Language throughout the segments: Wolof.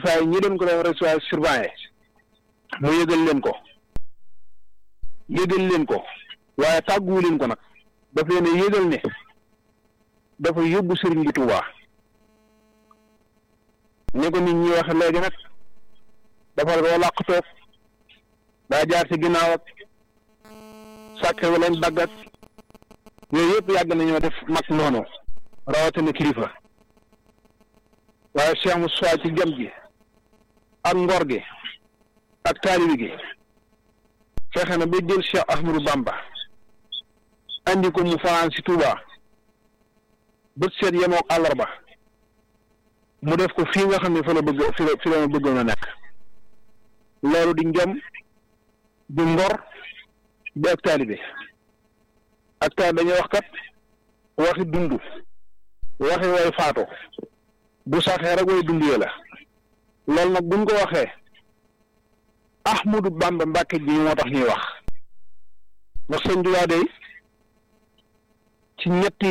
kilifa yi ñi doon ko doon recevoir surveillé mu yëgal leen ko yëgal leen ko waaye tàgguwu leen ko nag daf leen a yëgal ne dafa yóbbu sëriñ bi Tuubaa ni ko nit ñi waxe léegi nag dafa doo làq toog daa jaar ci ginnaaw ak sàkke wu leen daggat yooyu yëpp yàgg nañoo def mag noonu rawatina kilifa waaye Cheikh Moussa ci jam gi ak ngor gi ak taalibi gi fexe na ba jël Cheikh Ahmadou Bamba andi ko mu fanaan si Touba bët seet yemoo ak àllarba mu def ko fii nga xam ne fa la bëgg fi la fi la ma bëggoon a nekk loolu di njom di ngor di ak taalibe ak taalibe dañuy wax kat waxi dund waxi way faatu bu saxee rek way dund ya la loolu nag buñ ko waxee Ahmadu Bamba Mbàkke ji moo tax ñuy wax ndax sëñ Tuubaa day ci ñetti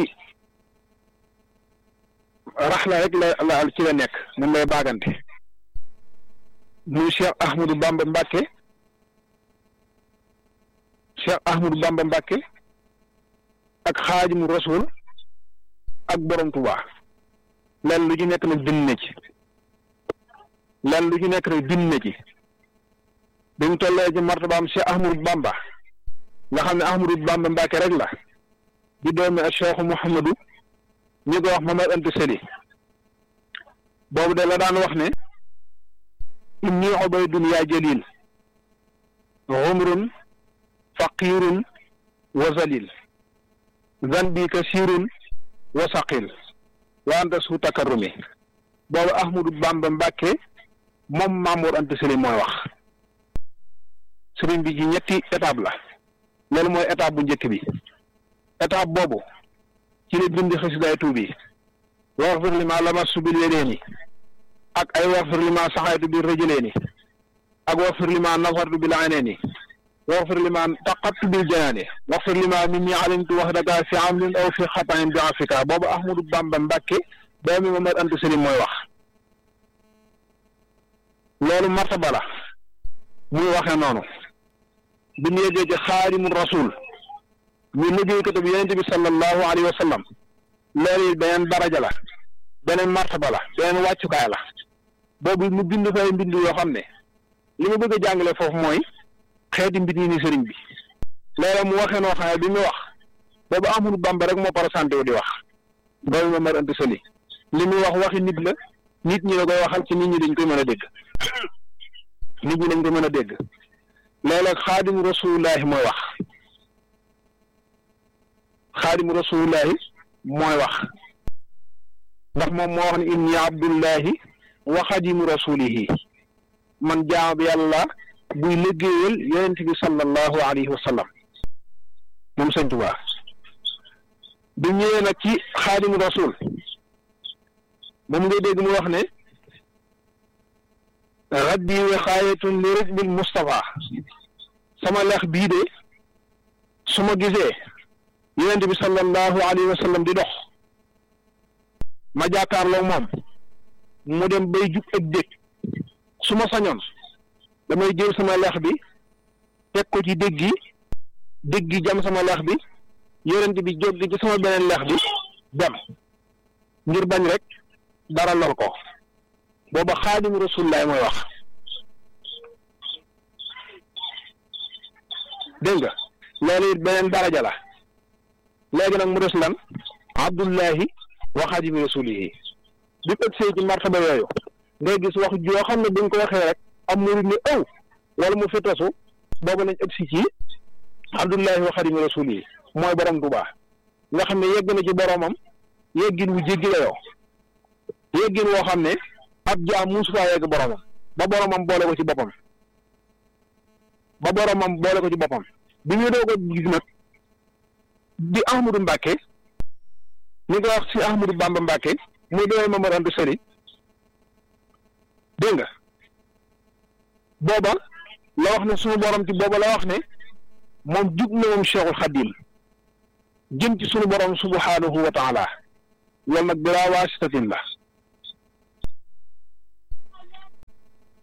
raxla rek la la ci la nekk moom lay baagante muy Cheikh Ahmadou Bamba Mbàkke Cheikh Ahmadou Bamba Mbàkke ak Xaadimu Rasuul ak Borom Tuubaa lenn lu ci nekk nag bind na ci lenn lu ci nekk nag bind na ci bi mu tollee ci martabaam Cheikh Ahmadou Bamba nga xam ne Ahmadou Bamba Mbàkke rek la di doomi ak Cheikh Mouhamadou ñi ko wax Mamad Anta Sali boobu de la daan wax ne inni ubaydun yaa jalil xumrun faqirun wa zalil zanbi kasirun wa saqil wa anta su takarrumi boobu Ahmadou Bamba Mbàkke moom Mamour Anta Sali mooy wax sëriñ bi ci ñetti étape la loolu mooy étape bu njëkk bi étape boobu ci la bind xasidaay tuubi waxfir li ma lamassu bil yedeeni ak ay waxfir li ma saxaytu bil rëjëleeni ak waxfir li ma nafartu bil ayneeni waxfir li ma taqattu bil janaani waxfir li ma min ñi alimtu wax daka fi amlin aw fi xatanin bi afrika boobu Ahmadou Bamba Mbàkke doomi Mamad Anta Sali mooy wax loolu martaba la muy waxee noonu bi ñu yeggee ci xaadimu rasul ñu liggéeykatu bi yonente bi sallallahu alayhi wa sallam loolu it beneen daraja la beneen martaba la beneen wàccukaay la boobu mu bind fay mbind yoo xam ne li ma bëgg a jàngale foofu mooy xeeti mbind yi ni sëriñ bi loolu mu waxee noo xam ne bi muy wax boobu Ahmadou Bamba rek moo présenté wu di wax doomu Mamad Anta Sali li muy wax waxi nit la nit ñi la koy waxal ci nit ñi dañ koy mën a dégg nit ñi dañ koy mën a dégg loolu ak xaadimu rasulullahi mooy wax xaadimu rasulullahi mooy wax ndax moom moo wax ne inni abdullahi wa xadimu rasulihi man jaam bi yàlla buy liggéeyal yonent bi sallallahu alayhi wa sallam moom sëñ Tuubaa bi ñëwee nag ci xaadimu rasul moom ngay dégg mu wax ne raddi wiqaayatun li rijbil Mustafa sama lex bii de su ma gisee yonent bi sallallahu alayhi wa sallam di dox ma jàkkaarloo moom mu dem bay jub ak dégg su ma sañoon damay jël sama lex bi teg ko ci dégg gi dégg gi jam sama lex bi yonent bi jóg ci sama beneen lex bi dem ngir bañ rek dara lor ko booba xaadimu rasulillahi mooy wax dégg nga loolu it beneen daraja la léegi nag mu des lan abdullahi wa xaadimu rasulihi bi ëg see ci martaba yooyu ngay gis wax joo xam ne buñ ko waxee rek am murid ni ëw wala mu fitasu boobu nañ ëg si ci abdullahi wa xaadimu rasulihi mooy borom Tuubaa nga xam ne yegg na ci boromam yeggin wu jéggi la yoo yeggin woo xam ne ab jaam musu faa yegg boromam ba boromam boole ko ci boppam ba boromam boole ko ci boppam bi ñu doog a gis nag di Ahmadou Mbàkke ñu ngi wax ci Ahmadou Bamba Mbàkke muy doon Mamad Anta Sali dégg nga booba la wax ne sunu borom ci booba la wax ne moom jug na moom Cheikhul Xadim jëm ci sunu borom subhanahu wa taala loolu nag bilaa waasitatin la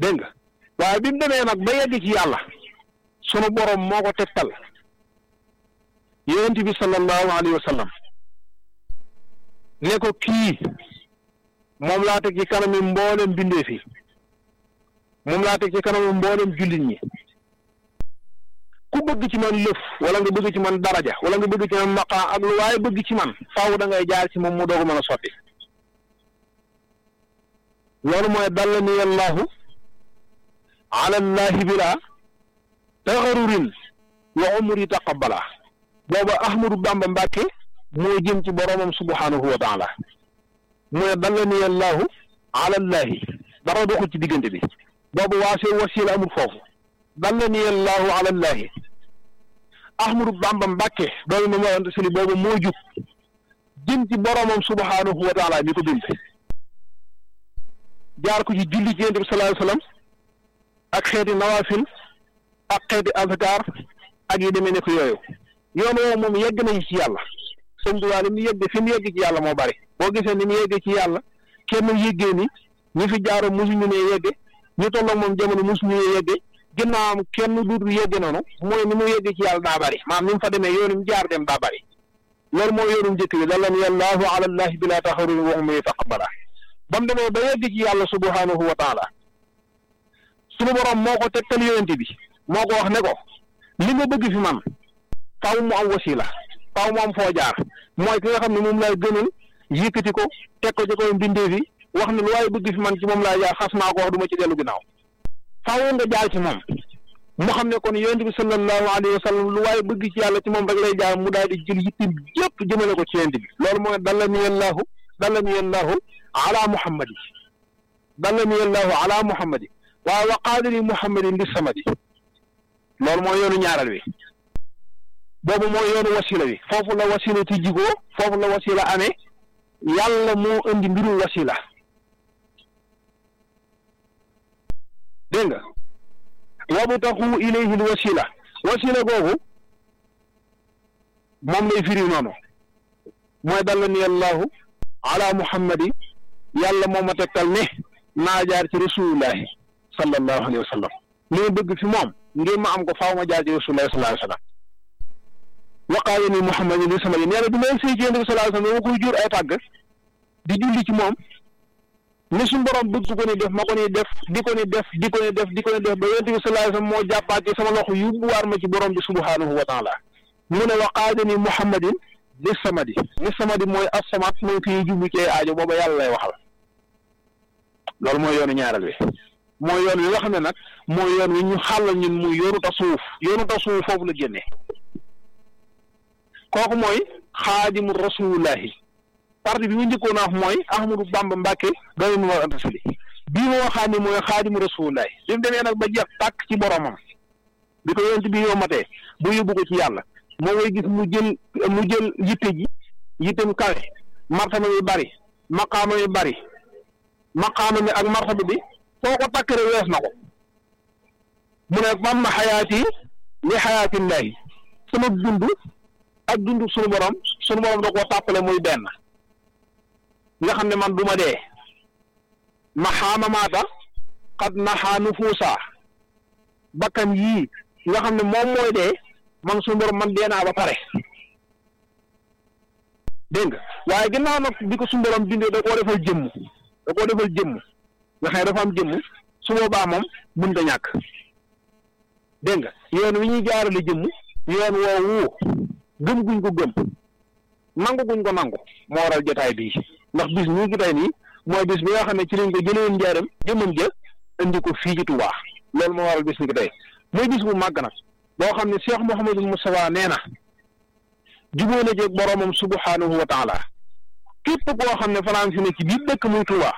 dégg nga waaye bi mu demee nag ba yegg ci yàlla sunu borom moo ko tegtal yonent bi sallallahu alayhi wa sallam ne ko kii moom laa teg ci kanami mboolem bindee fi moom laa teg ci kanami mboolem jullit ñi ku bëgg ci man lëf wala nga bëgg ci man daraja wala nga bëgg ci man maqaa ak lu waaye bëgg ci man faaw da ngay jaar ci moom mu doogu mën a sotti loolu mooy dallani allahu ala llahi bila taxarurin wa umri taqabbala booba ahmadu bamba mbàkke moo jëm ci boromam subhanahu wa taala mu ne dallani allahu ala llahi dara doxul ci diggante bi boobu waasee wasiila amul foofu dallani allahu ala llahi ahmadu bamba mbàkke doomu ma moo ante sili boobu moo jub jëm ci boromam subhanahu wa taala mi ko bind jaar ko ci julli ci yonent bi sallallahu alayhi wa sallam ak xeeti nawaafil ak xeeti azkar ak yi demee ne ko yooyu yoon woowu moom yegg nañu ci yàlla sëñ bi waa ni mu yegg fi mu yegg ci yàlla moo bari boo gisee ni mu yeggee ci yàlla kenn yéggee ni ñi fi jaaro mosuñu ne yegge ñu tolloog moom jamono mosuñu ne yegge ginnaawam kenn duutu yegge noonu mooy ni mu yegg ci yàlla daa bari maam ni mu fa demee yoonu mu jaar dem daa bari loolu mooy yoonu njëkk bi dalla ni allahu ala allahi bila taxaruri wa umri taqabbala ba mu demee ba yegg ci yàlla subhanahu wa taala suñu borom moo ko tegtal yonent bi moo ko wax ne ko li nga bëgg fi man faaw mu am wasila faaw mu am foo jaar mooy ki nga xam ne moom laay gënal yëkkati ko teg ko ci koy mbindee fi wax ne lu waaye bëgg fi man ci moom laay jaar xas naa ko wax du ma ci dellu ginnaaw faaw nga jaar ci moom mu xam ne kon yonent bi sallallahu alayhi wa sallam lu waaye bëgg ci yàlla ci moom rek lay jaar mu daal di jël yittim yëpp jëmale ko ci yonent bi loolu mooy dalla ni allahu dalla ni allahu ala muhammadi dalla ni allahu ala muhammadi waaye wa qaadiri muhammadin li samadi loolu mooy yoonu ñaaral wi boobu mooy yoonu wasila wi foofu la wasila ci jigoo foofu la wasila amee yàlla moo indi mbirum wasila dégg nga wabtaxu ilayhi l wasila wasila googu moom lay firi noonu mooy dalla ni allahu ala muhammadi yàlla moo ma tegtal ne naa jaar ci rasulullahi sallallahu alayhi wa sallam li ma bëgg fi moom ngir ma am ko faaw ma jaar ci rasulullahi sallallahu alayhi wa sallam waqaale ni muhammadin li sama nee na bi may sëy ci yonent bi sallallahu alayhi wa sallam dama koy jur ay tàgg di julli ci moom ni suñu borom bëgg ko ni def ma ko ni def di ko ni def di ko ni def di ko ni def ba yonent bi sallallahu alayhi wa sallam moo jàppaat ci sama loxo yóbbuwaar ma ci borom bi subhanahu wa taala mu ne waqaale ni muhammadin li samadi li samadi mooy as-samad mooy ki jublu ci aajo booba yàlla lay waxal loolu mooy yoonu ñaareel wi mooy yoon wi nga xam ne nag mooy yoon wi ñu xàllal ñun muy yoonu tasawuf yoonu tasawuf foofu la génne kooku mooy xaadimu rasulullahi parti bi mu njëkkoon a wax mooy Ahmadou Bamba Mbàkke doomu mu war antasali bii moo waxaat ni mooy xaadimu rasulullahi bi mu demee nag ba jeex tàkk ci boromam bi ko yonent bi yombatee bu yóbbu ko ci yàlla moo ngay gis mu jël mu jël yitte ji yittem kawe martaba yu bari maqaama yu bari maqaama mi ak martaba bi foo ko takkare wees na ko mu ne bam ma xayaati li xayaatillahi sama dund ak dund sunu borom sunu borom da koo tàppale muy benn nga xam ne man du ma dee maxaama maata xad naxaa nufuusa bakkan yii nga xam ne moom mooy dee man sunu borom man dee naa ba pare dégg nga waaye ginnaaw nag bi ko sunu borom bindee da koo defal jëmm da koo defal jëmm nga xam ne dafa am jëmm su boobaa moom mën da ñàkk dégg nga yoon wi ñuy jaarale jëmm yoon woowu gëm guñ ko gëm nangu guñ ko nangu moo waral jotaay bii ndax bis ñu ngi tey nii mooy bis bi nga xam ne ci lañ ko jëlee woon njaaram jëmmam ja indi ko fii ci Tuubaa loolu moo waral bis ni ko tey muy bis bu màgg nag boo xam ne Cheikh Mouhamadou Moustapha nee na jubóo na jeeg boromam subhanahu wa taala képp koo xam ne fanaan fi ne ci biir dëkk muy Tuubaa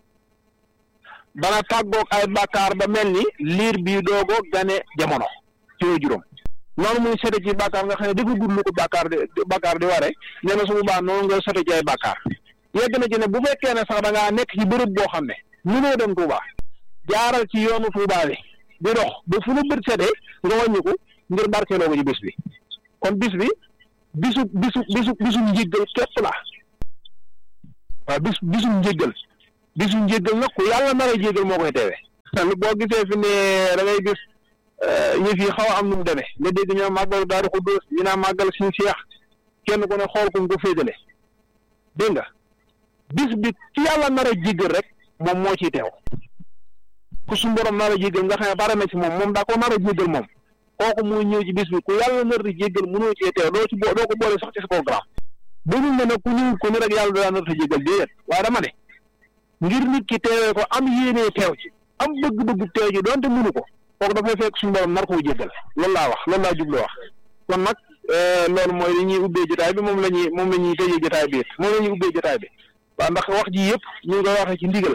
dana tàggoog ay bàkkaar ba mel ni liir bii doogo gane jamono ci way juróom noonu muy sete ci bàkkaar nga xam ne dafa gudd lu ko bàkkaar di bàkkaar di ware nee na su boobaa noonu nga sete ci ay bàkkaar yegg na ci ne bu fekkee ne sax da ngaa nekk ci bërëb boo xam ne ñu noo dem Touba jaaral ci yoonu Touba bi di dox ba fu nu bët setee nga wàññiku ngir barkeeloo ko ci bis bi kon bis bi bisu bisu bisu bisu njéggal képp la waaw bis bisu njéggal bisu njéggal nag ku yàlla nar a jéggal moo koy teewee boo gisee fi ne da ngay gis yëf yi xaw a am nu mu demee nga dégg ñoom màggal Daaru Xudoos ñu naan màggal suñu seex kenn ku ne xool ko nga ko féetale dégg nga bis bi ci yàlla nar a jéggal rek moom moo ciy teew ku suñu borom nar a jéggal nga xam ne bare na ci moom moom daa ko nar a jéggal moom kooku muy ñëw ci bis bi ku yàlla nar a jéggal mënoo cee teew doo ci bo doo ko boole sax ci sa programme dañu ne nag ku ñëw ko ni rek yàlla daa nar a jéggal déedéet waaye dama ne ngir nit ki teewee ko am yéenee teew ci am bëgg-bëgg teew ci doonte mënu ko kooku dafay fekk suñu borom nar koo jéggal loolu laa wax loolu laa jublu wax kon nag loolu mooy li ñuy ubbee jotaay bi moom la ñuy moom la ñuy tëjee jotaay bi it moom la ñuy ubbee jotaay bi waaw ndax wax ji yëpp ñu ngi koy waxee ci ndigal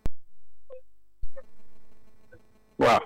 waaw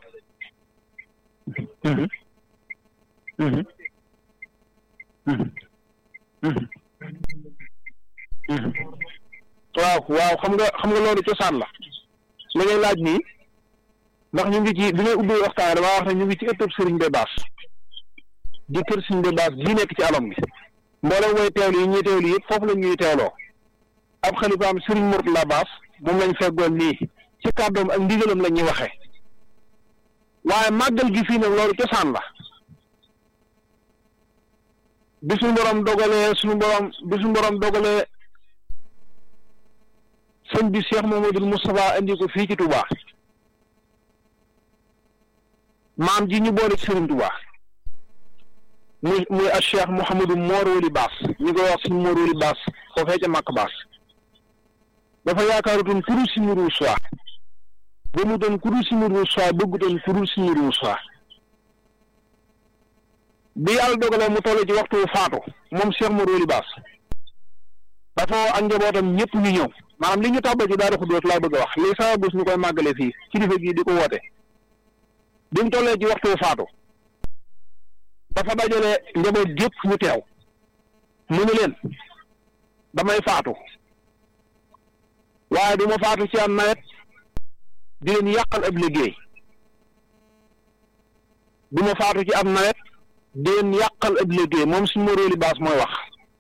waaw waaw xam nga xam nga loolu cosaan la li ngay laaj nii ndax ñu ngi ci bi ngay ubbi waxtaan damaa wax ne ñu ngi ci ëttëb sëriñ Bay Baas di kër sëriñ Bay Baas bii nekk ci alom gi mboolem way teewlu yi ñuy teewlu yëpp foofu la ñuy teewloo ab xalifaam sëriñ Murtala Baas moom lañ feggoon nii ci kàddoom ak ndigalam la ñuy waxee waaye màggal gi fii nag loolu cosaan la bi suñu borom dogalee suñu borom bi suñu borom dogalee sëñ bi Cheikh Mamadou Moustapha indi ko fii ci Touba maam ji ñu boole ci Serigne Touba muy muy ak Cheikh Mouhamadou Mor Wali Baas ñu koy wax suñu Mor Wali Baas foofee ca Màkk Baas dafa yaakaarutoon kuru si muru soi ba mu doon kuru si muru soi bëggutoon kuru si muru soi bi yàlla dogalee mu toll ci waxtu faatu moom Cheikh Mor Wali Baas dafa ak njabootam ñëpp ñu ñëw maanaam li ñu tàbbal ci Daaru Xuddoos laa bëgg a wax lii sama bés ñu koy màggale fii kilifa gii di ko woote bi mu tollee ci waxtu faatu dafa dajale njaboot gépp ñu teew mu ne leen damay faatu waaye du ma faatu ci am nawet di leen yàqal ab liggéey du ma faatu ci am nawet di leen yàqal ab liggéey moom suñu moróoli baas mooy wax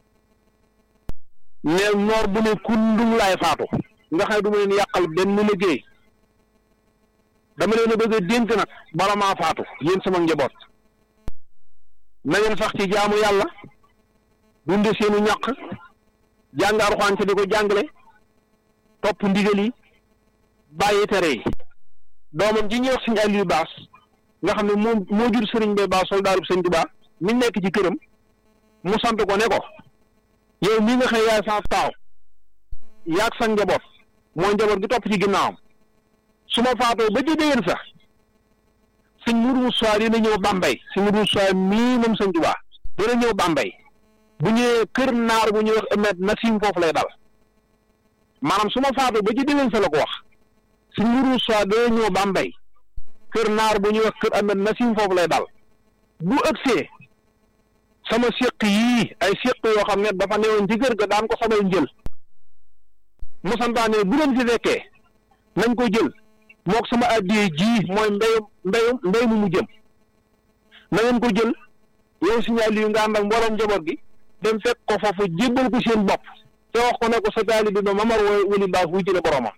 ne noor bu ne kundum laay faatu nga xam ne du ma leen yàqal benn liggéey dama leen a bëgg a dénk nag bala maa faatu yéen sama njaboot na ngeen sax ci jaamu yàlla dunde seenu ñàq jàng Alxuraan ci di ko jàngale topp ndigal yi bàyyi tere yi doomam ji ñuy wax sëñ Aliou Baas nga xam ne moom moo jur sëriñ Bay Baas soldaarub sëñ Tuubaa mi nekk ci këram mu sant ko ne ko yow mii nga xëy yaay sa taaw yaag sa njaboot mooy njaboot gi topp ci ginnaawam su ma faatoo ba ci déwén sax sëñ Mourou Moussa dina ñëw Bambey sëñ Mourou Moussa mii moom sëñ Tuubaa dina ñëw Bambey bu ñëwee kër naar bu ñuy wax Ahmed Nassim foofu lay dal maanaam su ma faatoo ba ci déwén sa la ko wax sëñ Mourou Moussa dina ñëw Bambey kër naar bu ñuy wax kër Ahmed Nassim foofu lay dal bu ëgsee sama séq yii ay séq yoo xam ne dafa newoon ci kër ga daan ko sabal njël mu santaane bu leen fi fekkee nañ ko jël mook sama addiyee ji mooy mbéyum mbéyum mbéy mu mu jëm na ngeen ko jël yow signal yu nga ànd ak mbooloom njaboot gi dem fekk ko foofu jébbal ko seen bopp te wax ko ne ko sa taalibe ba mamar woo wali baas wuy jële boromam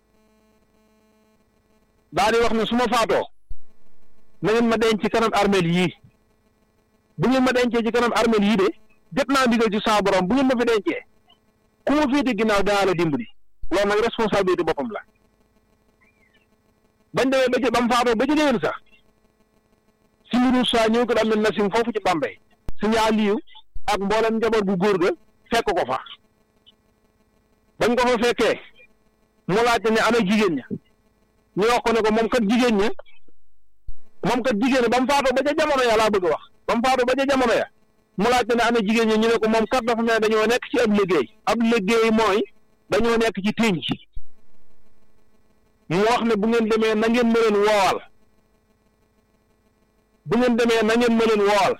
daa di wax ne su ma faatoo na ngeen ma denc ci kanam armeel yii bu ngeen ma dencee ci kanam armeel yii de jot naa ndigal ci saa borom bu ngeen ma fi dencee ku ma féete ginnaaw danaa la dimbali loolu nag responsabilité boppam la bañ demee ba ci ba mu faatoo ba ci déwén sax si mbiru saa ñëw ko am na nasim foofu ci Bambey suñu Aliou ak mboolem njaboot gu góor ga fekk ko fa bañ ko fa fekkee mu laajte ne ana jigéen ña ñu wax ko ne ko moom kat jigéen ña moom kat jigéen ña ba mu faatoo ba ca jamono ya laa bëgg a wax ba mu faatoo ba ca jamono ya mu laajte ne ana jigéen ña ñu ne ko moom kat dafa mel ne dañoo nekk ci ab liggéey ab liggéey mooy dañoo nekk ci ténj mu wax ne bu ngeen demee na ngeen ma leen woowal bu ngeen demee na ngeen ma leen woowal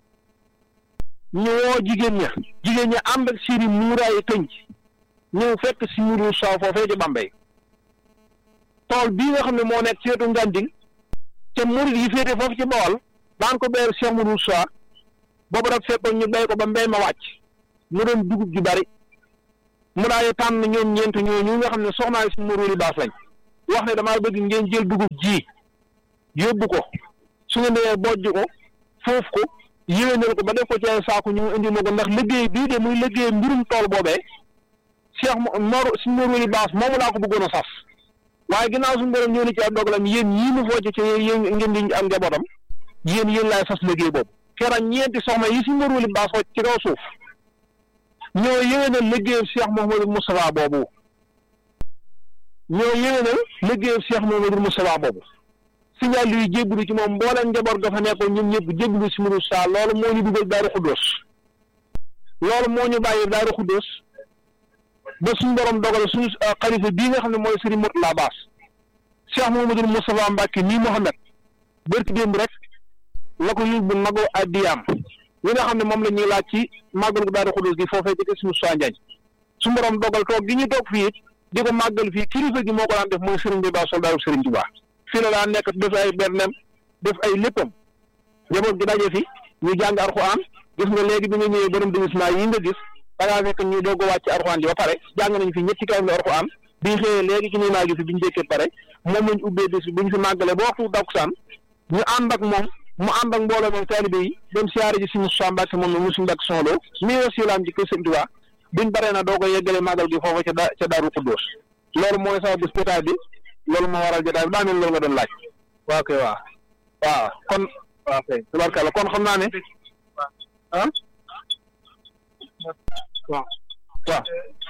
ñu woo jigéen ña jigéen ña ànd ak seeni muuraayu tënj ñëw fekk si muru soow foofee ci Bambey tool bii nga xam ne moo nekk ci wetu Nganding te murid yi féete foofu ci Bawol daan ko béyal Cheikh Mourou Sow boobu daf fekkoon ñu béy ko ba mbéy ma wàcc mu doon dugub ju bari mu daal di tànn ñoom ñeent ñooñu nga xam ne soxnaa si Mourou li baas lañ wax ne damaa bëgg ngeen jël dugub ji yóbbu ko su ngeen demee bojj ko foofu ko yéwénal ko ba def ko ci ay saako ñu indi ma ko ndax liggéey bii de muy liggéey mbirum tool boobee Cheikh Mor suñu Mor Wali Baas moomu laa ko bëggoon a sas waaye ginnaaw suñu borom ñëw ni ci ab dogalam yéen ñii mu focc ci yéen ngeen di am njabootam yéen yéen laay sas liggéey boobu keroog ñeenti soxna yi suñu Mor Wali Baas focc ci kaw suuf ñoo yéwénal liggéeyam Cheikh Mouhamadou Moustapha boobu ñoo yéwénal liggéeyam Cheikh Mouhamadou Moustapha boobu signal yuy jébbalu ci moom mbooleem njaboot ga fa nekkoon ñun ñëpp jébbalu si mbiru saa loolu moo ñu dugal Daaru Xuddoos loolu moo ñu bàyyi Daaru Xuddoos ba suñu borom dogal suñu xalifa bii nga xam ne mooy Serigne Mourtala Baas Cheikh Mouhamadou Moustapha Mbacke nii Mouhamed bërki démb rek la ko yóbbu mago addiyaam li nga xam ne moom la ñuy laaj ci màggal gu Daaru Xuddoos gi foofee ci kër si Moussa Ndiagne suñu borom dogal toog gi ñu toog fii it di ko màggal fii kilifa gi moo ko daan def mooy Serigne bi Baas soldaaru Serigne Touba fii la daan nekk def ay bernem def ay léppam njaboot gi daje fi ñu jàng Alxuraan gis nga léegi bi nga ñëwee borom déguisement yi nga gis da ngaa fekk ñu doog a wàcc Alxuraan ji ba pare jàng nañ fi ñetti kaamil Alxuraan bi ñu xëyee léegi ci nii naa gi fi bi ñu jékkee pare moom lañ ubbee bis bi bu ñu fi màggalee ba waxtu takkusaan ñu ànd ak moom mu ànd ak mbooloo moom taalibe yi dem siyaare ji si Moussa Mbacke moom la Moussa Mbacke Soxlo mii wasilaam ci kër Sëñ Tuubaa buñ baree na doog a yeggale màggal gi foofa ca da ca Daaru Xuddoos loolu mooy sama bis jotaay bi loolu moo waral jotaay bi daa mel loolu nga doon laaj waaw kay waaw waaw kon waaw kay tubarkalla kon xam naa ne ah waaw waaw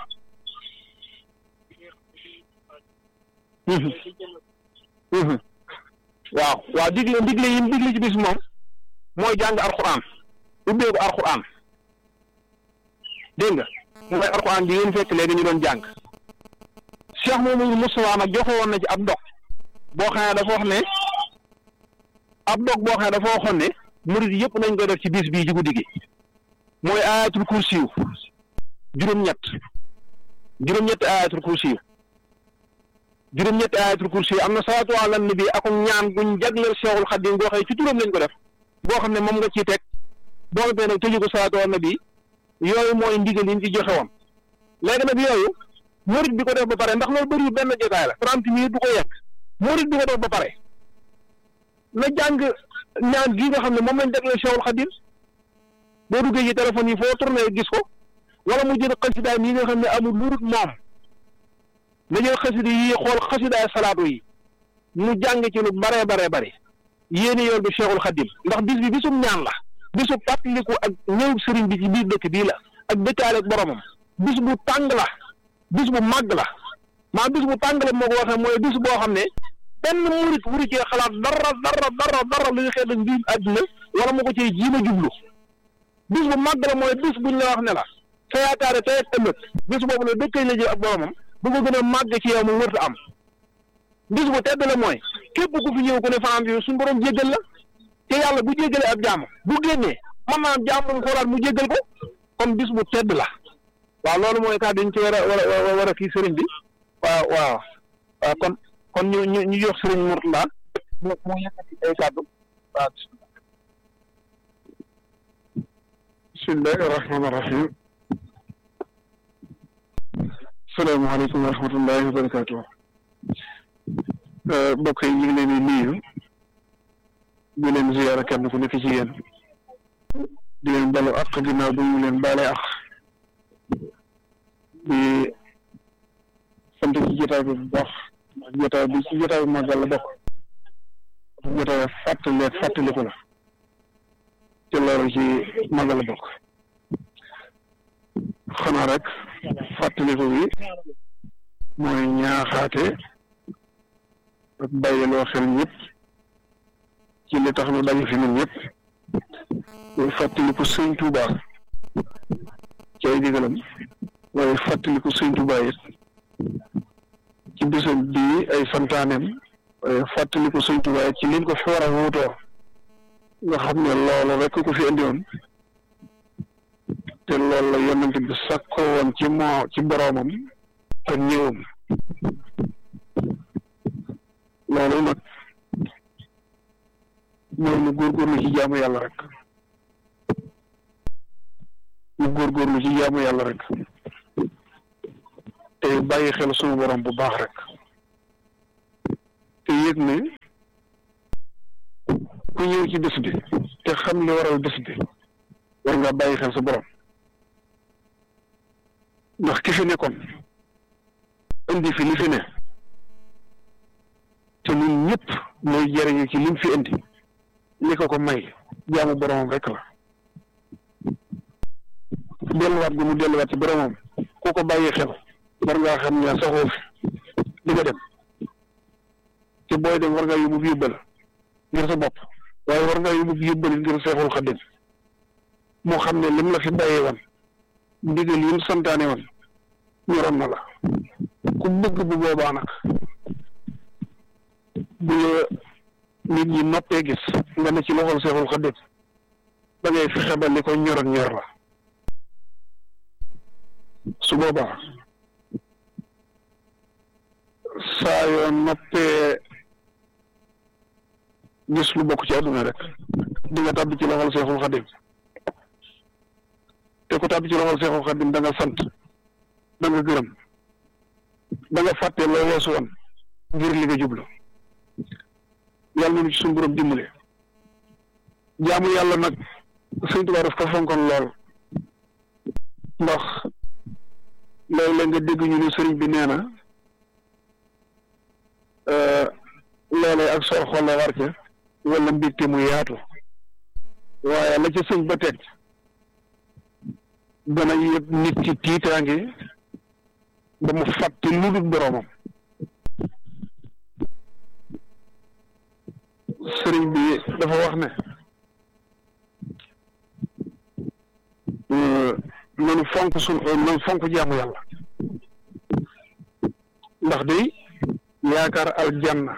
waaw waaw digle digle yi digle ci bis moom mooy jàng alxuraan ubbeeku alxuraan dégg nga mooy alxuraan bi ngeen fekk léegi ñu doon jàng Cheikh Mamadou Moustapha nag joxe woon na ci ab dog boo xam ne dafa wax ne ab dog boo xam ne dafa waxoon ne murid yëpp nañ koy def ci bis bii ci guddi gi mooy ayatul kursiw juróom-ñett juróom-ñetti ayatul kursiw juróom-ñetti ayatul kursiw am na salaatu ala nabi ak ñaan guñ jagleel Cheikhul Xadim boo xam ne ci turam lañ ko def boo xam ne moom nga ciy teg boo xam ne nag tëju ko salaatu ala nabi yooyu mooy ndigal yi ñu ci joxe woon léegi nag yooyu murid bi ko def ba pare ndax loolu bëri benn jotaay la trente minutes du ko yegg murid bi ko def ba pare na jàng ñaan gi nga xam ne moom lañ jagleel Cheikhul Xadim boo duggee ci téléphone yi foo tourné gis ko wala mu jël xasidaay yi nga xam ne amul lurut moom na jël xasida yi xool xasidaay salaatu yi mu jàng ci lu baree baree bari yéeni yoon bi Cheikhul Xadim ndax bis bi bisum ñaan la bisu fàttaliku ak ñëw sëriñ bi ci biir dëkk bii la ak dëkkaale ak boromam bis bu tàng la bis bu màgg la maa bis bu tàng la moo ko waxee mooy bis boo xam ne benn murit wuru cee xalaat dara dara dara dara lu ñu xeet mbirum àdduna wala mu ko cee jiima jublu bis bu màgg la mooy bis buñ la wax ne la sa yaakaare tey ak ëllëg bis boobu la dëkkay la jël ak boromam bu ko gën a màgg ci yow mu wërta am bis bu tedd la mooy képp ku fi ñëw ku ne fanaan fi suñu borom jéggal la te yàlla bu jéggalee ab jaam bu génnee mën naa am jaam mu xoolaat mu jéggal ko kon bis bu tedd la waaw loolu mooy kàddu ñu ci war a war a war a kii sëriñ bi waaw waaw waaw kon kon ñu ñu ñu jox sëriñ Mourtala moo moo yëkkati ay kàddu waaw bismillahi rahmaani rahim salaamaaleykum wa rahmatullahi wa barakaatu mbokk yi ñu ngi leen di nuyu di leen ziyaara kenn ku nekk ci yéen di leen balu ak ginnaaw bu ñu leen baale ak di sant ci jotaay bi bu baax ndax jotaay bi ci jotaay bi màggal la bokk jotaay fàttali fàttaliku la ci loolu ci màggal la bokk xanaa rek fàttaliku bi mooy ñaaxaate ak bàyyiloo xel ñëpp ci li tax nu daje fi ñun ñëpp mooy fàttaliku sëñ Tuuba ci ay digalam waaye fàttaliku sëñ Tuuba it ci bisam bii ay santaaneem waaye fàttaliku sëñ Tuuba it ci liñ ko fi war a wuutoo nga xam ne loolu rek ko fi indi woon te loolu la yonent bi sakkoo woon ci moo ci boroomam ak ñëwam loolu nag mooy mu góorgóorlu ci jaamu yàlla rek mu góorgóorlu ci jaamu yàlla rek te bàyyi xel sunu borom bu baax rek yëg ne ku ñëw ci bés bi te xam li waral bés bi war nga bàyyi xel sa borom ndax ki fi nekkoon indi fi li fi ne te ñun ñëpp mooy jëriñu ci lim fi indi li ko ko may jaamu boromam rek la delluwaat gi mu delluwaat ci boromam ku ko bàyyi xel war ngaa xam ne saxoo fi di nga dem te booy dem war ngaa yóbbu yóbbal ngir sa bopp waaye war ngaa yóbbu yóbbal ngir seexul xaddim moo xam ne lim la fi bàyyee woon ndigal yi mu santaane woon ñoroon na la ku bëgg bu boobaa nag bu la nit ñi noppee gis nga ne ci loxol seexul xaddim da ngay fexe ba li ko ñoroon ñor la su boobaa saa yoo noppee gis lu bokk ci àdduna rek di nga tàbbi ci loxol seexul xaddim te ku tàbbi ci loxol seexul xaddim da nga sant da nga gërëm da nga fàtte loo weesu woon ngir li nga jublu yàlla nañu ci suñu borom dimbale jaamu yàlla nag Sëñ Tuubaa daf ko fonkoon lool ndax léeg-léeg nga dégg ñu ne sëriñ bi nee na loolee ak sor xol la war ca wala mbégte mu yaatu waaye la ca sëñ ba teg dana yëg nit ci tiitaange ba mu fàtte lu dul boroomam sëriñ bi dafa wax ne nanu fonk sun nanu fonk jaamu yàlla ndax day yaakaar aljanna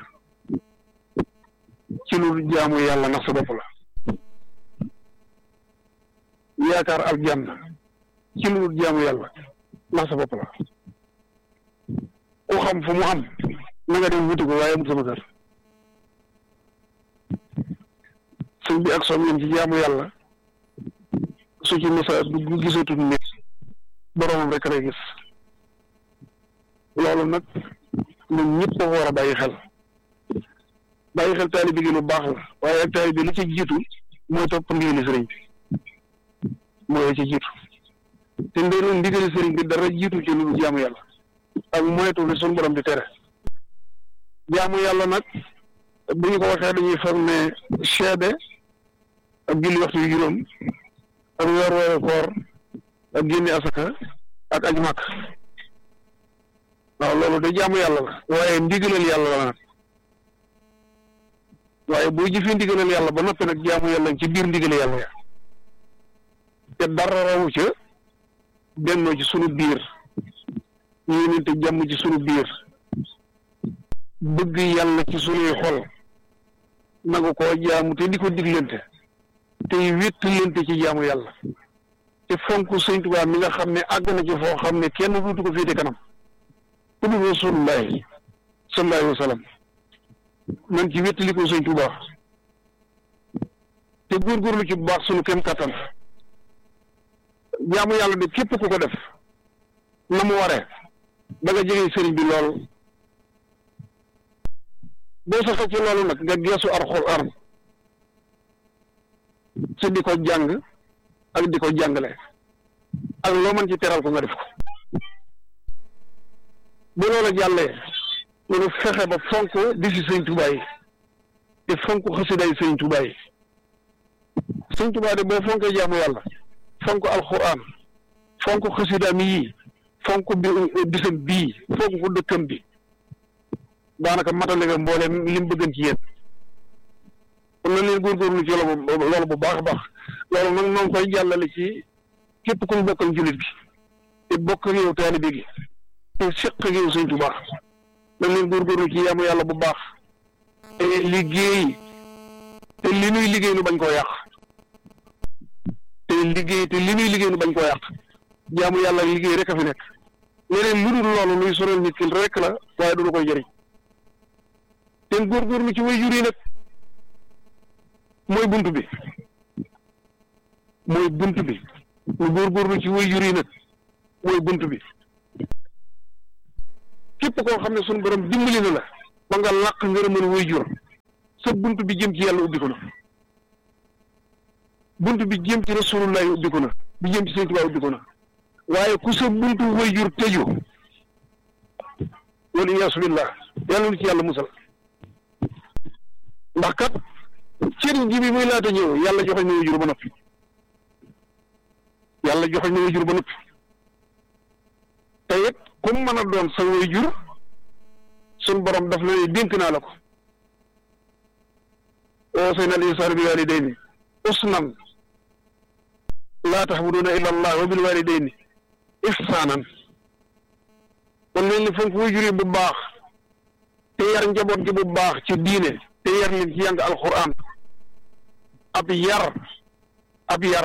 ci lu jaamu yàlla ndax sa bopp la yaakaar aljanna ci lu jaamu yàlla ndax sa bopp la ku xam fu mu am na nga dem wuti ko waaye amul sama kër sëñ bi ak soom yéen ci jaamu yàlla su ci misa dugg gisatul nit boroomam rek lay gis loolu nag ñun ñëpp a war a bàyyi xel bàyyi xel taalibe gi lu baax la waaye ak taalibe li ci jiitu mooy topp ndigali sëriñ bi mooy ci jiitu te ndey loolu ndigali sëriñ bi dara jiitu ci lu jaamu yàlla ak moytu li suñu borom di tere jaamu yàlla nag bu ñu ko waxee dañuy foog ne seede ak julli waxtu yu juróom ak weer weeru koor ak génne asaka ak aj màkk waaw loolu de jaamu yàlla la waaye ndigalal yàlla la nag waaye boo jëfee ndigalal yàlla ba noppi nag jaamu yàlla ci biir ndigal yàlla ya te dara rawu ca bennoo ci sunu biir yéenante jàmm ci sunu biir bëgg yàlla ci sunuy xol nagu koo jaamu te di ko diglante tey wéttalante ci jaamu yàlla te fonk sëñ Tuubaa mi nga xam ne àgg na ci foo xam ne kenn duutu ko féete kanam ku dul rasulullahi sallallahu alayhi wa sallam man ci wéttali ko sëñ Tuubaa te góorgóorlu ci bu baax sunu kem kattan jaamu yàlla de képp ku ko def na mu waree da nga jege sëriñ bi lool boo saxee ci loolu nag nga geesu alxuraan ci di ko jàng ak di ko jàngale ak loo mën ci teral ko nga def ko bu loola jàllee loolu fexe ba fonk di si sëñ Tuubaa yi te fonk xasiday sëñ Tuubaa yi sëñ Tuubaa de boo fonkee jaamu yàlla fonk alxuraan fonk xasidaam yi fonk bi bisam bii fonk ko dëkkam bi daanaka matale nga mbooleem li mu bëggan ci yéen kon na leen góorgóorlu ci loolu bu baax a baax loolu nag noo ngi koy jàllale ci képp ku ñu bokkal jullit bi te bokk ak yow taalibe gi te seq ak yow sëñ Tuubaa na leen góorgóorlu ci yaamu yàlla bu baax te liggéey te li nuy liggéey nu bañ koo yàq te liggéey te li nuy liggéey nu bañ koo yàq jaamu yàlla liggéey rek a fi nekk leneen lu dul loolu luy sonal nit ki rek la waaye du lu koy jëriñ te góorgóorlu ci way jur yi nag mooy bunt bi mooy bunt bi ñu góorgóorlu ci way jur yi nag mooy bunt bi képp koo xam ne suñu borom dimbali na la ba nga làq ngërëmal waajur sa bunt bi jëm ci yàlla ubbi ko na bunt bi jëm ci rasulullah ubbi ko na bi jëm ci sëñ Tuubaa ubbi ko na waaye ku sa buntu waajur tëju wala iyaasu billah yàlla lu ci yàlla musal ndax kat cëriñ ji bi muy laata ñëw yàlla joxoñ na waajur ba noppi yàlla joxoñ na waajur ba noppi te it ku mën a doon sa waajur sun borom daf la dénk naa la ko wasayna al insaana bi waalidayni usnan laa taxbuduuna illa allah wa bil waalidayni ihsaanan kon leen ni fonk waajur yi bu baax te yar njaboot gi bu baax ci diine te yar leen ci jàng alquran ab yar ab yar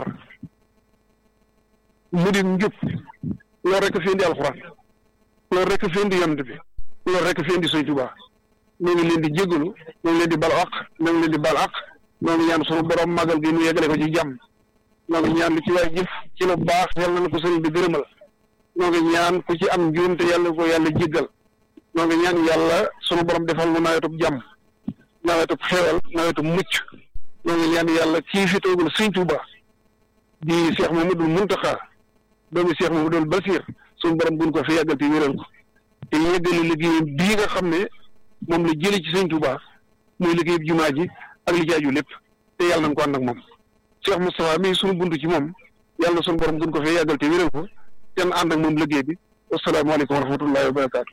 mu di njub loolu rek fi indi alquran loolu rek fi indi yonent bi loolu rek fi indi Sëñ Tuubaa ñoo ngi leen di jégalu ñoo ngi leen di bal aq ñoo ngi leen di bal aq ñoo ngi ñaan sunu borom magal gi mu yeggale ko ci jàmm ñoo ngi ñaan lu ci waay jëf ci lu baax yàlla na ko sëriñ bi gërëmal ñoo ngi ñaan ku ci am njuumte yàlla ko yàlla jéggal ñoo ngi ñaan yàlla sunu borom defal mu nawetub jàmm nawetub xewal nawetub mucc ñoo ngi ñaan yàlla kii fi toogul Sëñ Tuubaa di Cheikh Mamadou Muntaxa doomi Cheikh Mamadou Basir sunu borom buñ ko fi yàggal te wéral ko te yëggali liggéeyam bii nga xam ne moom la jëlee ci sëñ Touba muy liggéey jumaa ji ak li jaaju lépp te yàlla nañ ko ànd ak moom Cheikh Moustapha mii sunu bunt ci moom yàlla sunu borom gën ko fee yàggal te wéral ko te ànd ak moom liggéey bi wasalaamaaleykum wa rahmatullahi wa barakaatu.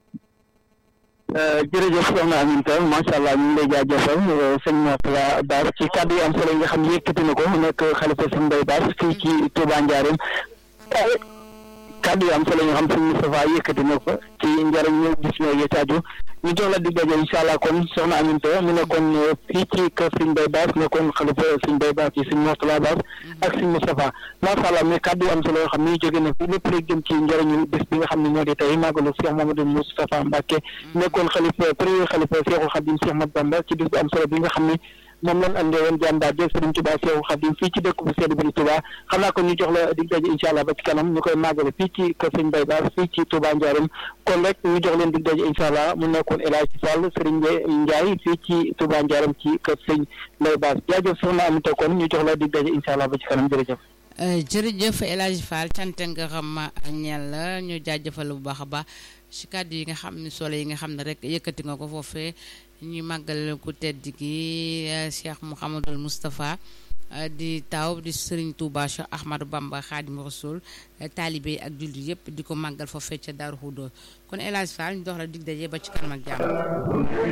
jërëjëf soxna Aminta macha allah ñu ngi lay jaajëfal sëñ Moustapha Bass ci kàddu yi am solo yi nga xam ne yëkkati na ko nekk xalifa sëñ Mbaye Bass fii ci Touba Ndiarème kàddu yi am solo yi nga xam sëñ Moustapha yëkkati na ko ci njëriñ ñu gis ñoo yee caaju ñu jox la dig daje incha allah kon soxna Aminta mu nekkoon fii ci kër sëñ Mbaye Bass nekkoon xalifa sëñ Mbaye Bass yi sëñ Moustapha Bass ak sëñ Moustapha macha allah mais kàddu yi am solo yoo xam ne jóge na fi lépp rek jëm ci njëriñu bés bi nga xam ne moo di tey màggalu Cheikh Mamadou Moustapha Mbacké nekkoon xalifa premier xalifa Cheikhul Khadim Cheikh Mat Bamba ci bés bu am solo bi nga xam ne moom lañ andee woon jàmbaar jël Sëriñ Tuubaa Seexu Xaadim fii ci dëkk bu sedd bi di Touba xam naa ko ñu jox la dig daje incha allah ba ci kanam ñu koy màggale fii ci kër Sëñ Mbaye Bass fii ci Touba Ndiarème kon rek ñu jox leen dig daje incha allah mu nekkoon El Hadj Fall Sëriñ Ndiaye fii ci Touba Ndiarème ci kër Sëñ Mbaye Bass jaajëf soxna Amita kon ñu jox la dig daje incha allah ba ci kanam jërëjëf. jërëjëf El Hadj Fall cant nga xam ñeel la ñu jaajëfal bu baax a baax ci kàddu yi nga xam ne solo yi nga xam ne rek yëkkati nga ko foofee ñuy màggal ku tedd gi Cheikh Mouhamadul Moustapha di taaw di Serigne Touba Cheikh Ahmadou Bamba Khadim Rasoul taalibe ak jullit yëpp di ko màggal foofee ca Daaru Xudoos kon El Hadj Fall ñu dox la dig daje ba ci kanam ak jàmm.